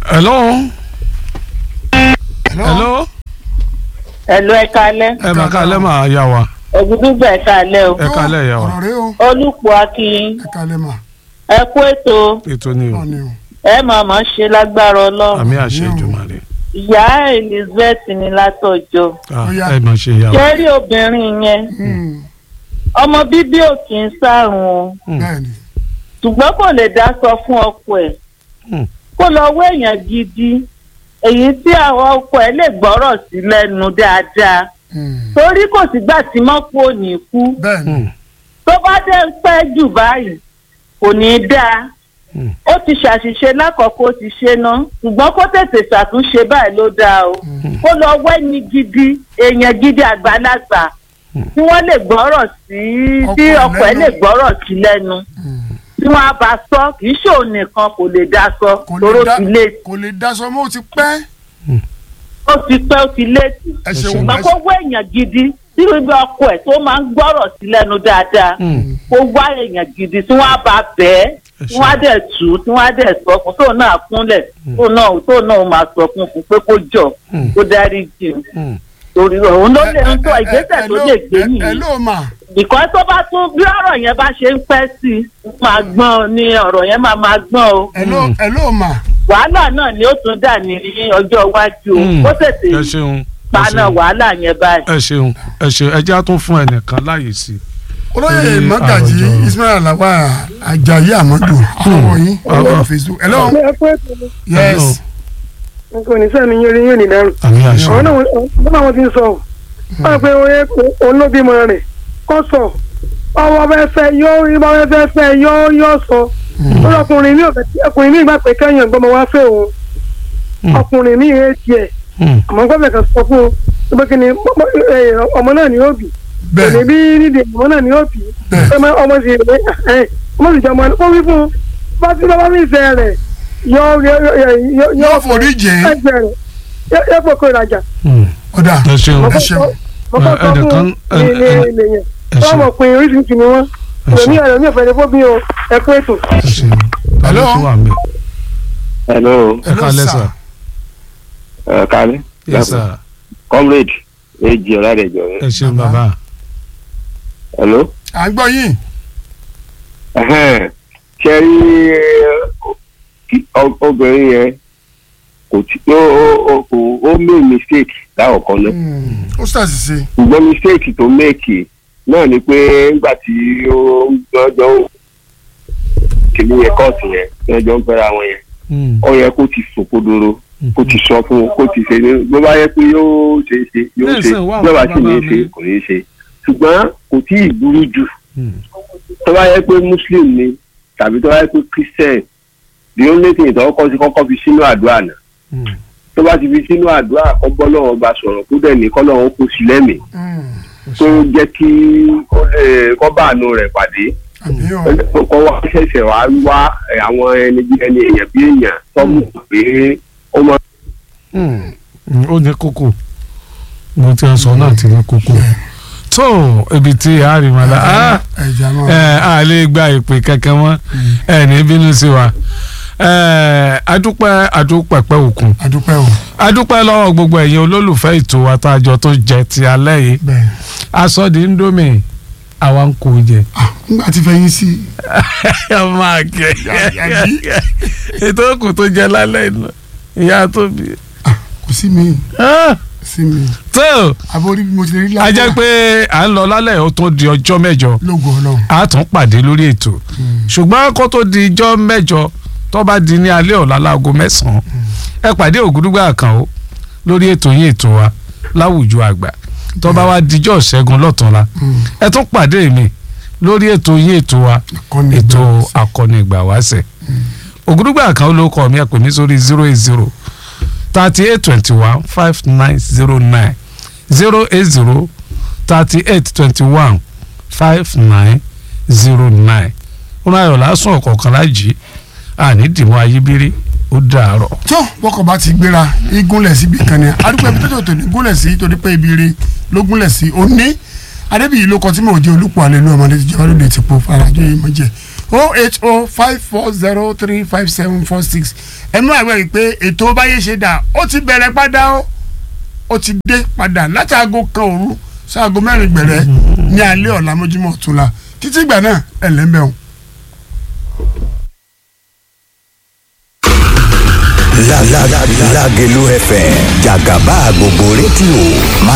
hello. hello. ẹ̀lú ẹ̀ka alẹ́ ẹ máa ká lẹ́ máa yá wa ògùdùgbà ẹ̀ka alẹ́ o ẹ ká lẹ́ yá wa ọ̀rọ̀ rẹ o olùpọ̀ akínyìn ẹ kalẹ̀ mà ẹ kú ètò ètò ni o ọ̀ ni o. ẹ máa máa ṣe lágbára ọlọ́run àmì àṣẹ ìjùmọ̀lẹ̀ ìyá elizabeth ní látọjọ́ Ah, Ó yá. ẹ máa ṣe yá wa. jẹ́rí obìnrin yẹn Hmm, ọmọ bíbí ò kì í sàrùn o bẹ́ẹ̀ni ṣùgbọ́n kò lè dá sọ fún ọkọ ẹ̀ Hmm. kó lọ wọ èèyàn gidi èyí tí àwọn ọkọ ẹ̀ lè gbọ́rọ̀ sí lẹ́nu dáadáa Hmm, torí kò sígbà tí mọ́pọ̀ ò ní kú bẹ́ẹ̀ni Hmm. tó bá dé ń pẹ́ jù báyìí kò ní í dáa Hmm. ó ti ṣàṣìṣe lákọ̀ọ́kọ́ ó ti ṣe ná ṣùgbọ́n kó tètè ṣàtúnṣe báyìí ló dáa o kó lọ wẹ́ni gidi èèyàn gidi àgbàlagbà tí wọ́n lè gbọ́rọ̀ sí tí Ọkọ ẹ̀ ọkọ ẹ̀ lẹ́nu. lè gbọ́rọ̀ sí lẹ́nu Hmm, tí wọ́n á bá sọ kì í ṣe òun nìkan kò lè dá sọ kò lóró lè dá ti lé kò lè daṣọ mọ́ ó ti pẹ́ ó ti pẹ́ ó ti létí ẹ ṣeun. ṣeun ṣùgbọ́n kó wá èèyàn gidi tí ibi ọkọ ẹ̀ tó máa ń gbọ́rọ̀ sí lẹ́nu dáadáa Hmm. kó wá èèyàn gidi tí wọ́n á bá bẹ́ẹ̀ Ẹ tí wọ́n á dẹ̀ tù ú tí wọ́n á dẹ̀ sọ fún tóun náà kúnlẹ̀ tóun náà tóun náà máa sọ fún fún pé kó jọ Hmm. kó dárí jì ú Hmm. torí òun ló lè ń tọ́ Ẹ- ẹ- ìgbésẹ̀ ẹ- tó ẹ- lè ẹ- gbé ẹ nìyí ló mà bìkọ́ tó bá tún bí ọ̀rọ̀ yẹn bá ṣe ń pẹ́ sí i máa gbọ́n ni ọ̀rọ̀ yẹn máa máa gbọ́n o ẹ ló ẹ ló mà wàhálà náà ni ó tún dà ní ọjọ́ iwájú o Hmm. ó tètè ẹ ṣeun ẹ paná ṣeun. wàhálà yẹn báyìí. ẹ ṣeun ẹ ṣeun ẹ jẹ́ á tún fún ẹnìkan láàyè sí i. olóyè Ní mọ́gàjì àròjọ. ismail alawa ajayi amadu àwọn yín Ah, ọlọ́run ah. facebook hello ẹ kú ètò mi yes nǹkan oníṣẹ́ mi yóò rí yóò ní dárò àmì àṣẹ. àwọn náà wọ́n náà wọ́n ti ń sọ ọ́ wọ́n pe òun ló bímọ rẹ̀ kọ́ sọ ọwọ́ bẹ́ẹ̀ fẹ́ yóò rí bá bẹ́ẹ̀ fẹ́ fẹ́ yóò yóò sọ ó lọkùnrin mi ò fẹ́ tí ọkùnrin mi gbà pé kẹ́yìn ọgbọ́n wá fẹ́ òun Hmm. ọkùnrin mi rẹ̀ tiẹ̀ Hmm. àmọ́ gbọ́dọ̀ kan sọ fún un pé kí ni ọmọ náà ni yóò bì kò ní bẹ́ẹ̀ bí nídìí ọmọ náà ni yóò bì Bẹ́ẹ̀. ọmọ ọmọ sì rẹ̀ ọmọ sì jẹ́ ọmọ ó wí fún un bá tí bàbá mi fẹ́ rẹ̀ yóò yóò yóò forí jìn ẹgbẹ́ rẹ̀ yóò yóò fọkọ ìrajà Hmm. ọ̀dà ẹ ṣeun ẹ ṣeun mọ̀kọ́ sọ fún ẹnìkan- ní ní ẹ- ẹ- ilé yẹn ẹ wọ́n ṣeun mọ̀ pé oríṣiríṣi ni wọ́n ẹ èmi ṣeun ọ̀rọ̀ mi ò fẹ́ lè fọ́ bí o ẹ kú ètò. ẹ ṣeun. ta ló Hello? tún wà ń bẹ̀? hello ẹ Hello, kálẹ́ sir. sà. ẹ kálẹ́ yes sir. comrade èjì ọ̀làdẹ̀jọ ẹ ṣeun bàbá. hello à ń gbọ́ yín Ẹhẹ́n. ṣe rí kí ọ- obìnrin yẹn kò tí ó ó- ó kò ó make mistake láwọ̀kan náà Hmm, ó ṣàṣìṣe ṣùgbọ́n mistake tó make náà ni pé nígbà tí ó ń gbọ́jọ́ kìíní yẹn kọ́ọ̀tù yẹn tí wọ́n jọ ń fẹ́ra wọn yẹn Hmm. ó yẹ kó ti sòkodoro kó ti sọ fún un kó ti ṣe ní bó bá yẹ pé yóò ṣe é ṣe yóò ṣe Lẹ́sìn wà bí ó bá fún sì ní í bàbá ṣe mi. kò ní í ṣe ṣùgbọ́n kò tí ì burú jù Hmm. tó bá yẹ pé muslim ni tàbí tó bá yẹ pé christian the only thing tó kọ́kọ́ sí kọ́kọ́ fi sínú àdúrà náà Hmm. tó bá ti fi sínú àdúrà kọ́ bọ́ lọ́wọ́ bá sọ̀rọ̀ kó dẹ̀ ní kọ́ lọ́wọ́ kó sí lẹ́mìí Hmm, tó jẹ́ kí ó lè kọ́ bá àánú rẹ̀ pàdé àbí o kọ́ wá ṣẹ̀ṣẹ̀ wá wá àwọn ẹni bí ẹni èèyàn bí èèyàn tọ́mù pé ó máa Hmm. Hmm. ó ní kókó mo ti sọ náà ti ní kókó. tó ibi tí a rí wọn la ah, ẹ̀jẹ̀ àmọ́ ẹ a lè gba ìpè kankan mọ́ ẹ ní bínú sí wa ẹ adúpẹ́ adúpẹ́pẹ́ òkun àdúpẹ́ o adúpẹ́ lọ́wọ́ gbogbo ẹ̀yin olólùfẹ́ ètò àtàjọ tó jẹ ti alẹ́ yìí bẹ́ẹ̀ aṣọ di indomie àwa ń kó jẹ. ah nígbà tí fẹ́ yín sí ẹ máa kẹ Yàyí. ètò òkú tó jẹ lálẹ́ iná ìyá tó bí. kò sí mi Ah, sí mi tó àbórí bí mo ti rí a jẹ́ pé à ń lọ lálẹ́ ó tún di ọjọ́ mẹ́jọ lógo ọlọ́run a tún pàdé lórí ètò ṣùgbọ́n kó tó di ijọ́ mẹ́jọ tó bá di ní alẹ́ ọ̀la láago mẹ́sàn-án ẹ pàdé ògúdúgbà kan o lórí ètò yín ètò wa láwùjọ àgbà tó bá wá dijọ́ ṣẹ́gun lọ́tọ̀ọ̀la ẹ tún pàdé mi lórí ètò yín ètò wa Akọni ètò Ìgbàwáṣẹ̀. akọni ìgbàwáṣẹ̀ ògúdúgbà kan ló kọ mi ẹ pè mí sórí zero eight zero thirty eight twenty one five nine zero nine zero eight zero thirty eight twenty one five nine zero nine ó náà yọ̀ lásán ọ̀kọ̀ọ̀kan lájì àní dìmọ́ ayíbírí ó dàárọ̀. tó bọ́kọ̀ bá ti gbéra igúnlẹ̀ síbi kan ni adúpẹ́ ibi tó tó tó ní gúnlẹ̀ sí torí pé ibi ire ló gúnlẹ̀ sí òní adébíyí ló kọ tí mo jẹ́ olùpọ̀ àlẹ́ ló ọmọdé ti jẹ́ wálé ti po farajọ yìí mọ̀ jẹ́ o eight o five four zero three five seven four six ẹnu àgbẹ̀ yìí pé ètò báyé ṣe dà ó ti bẹ̀rẹ̀ padà ó ó ti dé padà láti aago kan òru sáago mẹ́rin gbẹ̀rẹ̀ ní alẹ́ ọ̀la mójúmọ́ ọ̀túnla títí ìgbà náà ẹ̀ lẹ́mbẹ̀ẹ́ La la la Lágelú FM jàgàbá gbogbo rédíò máa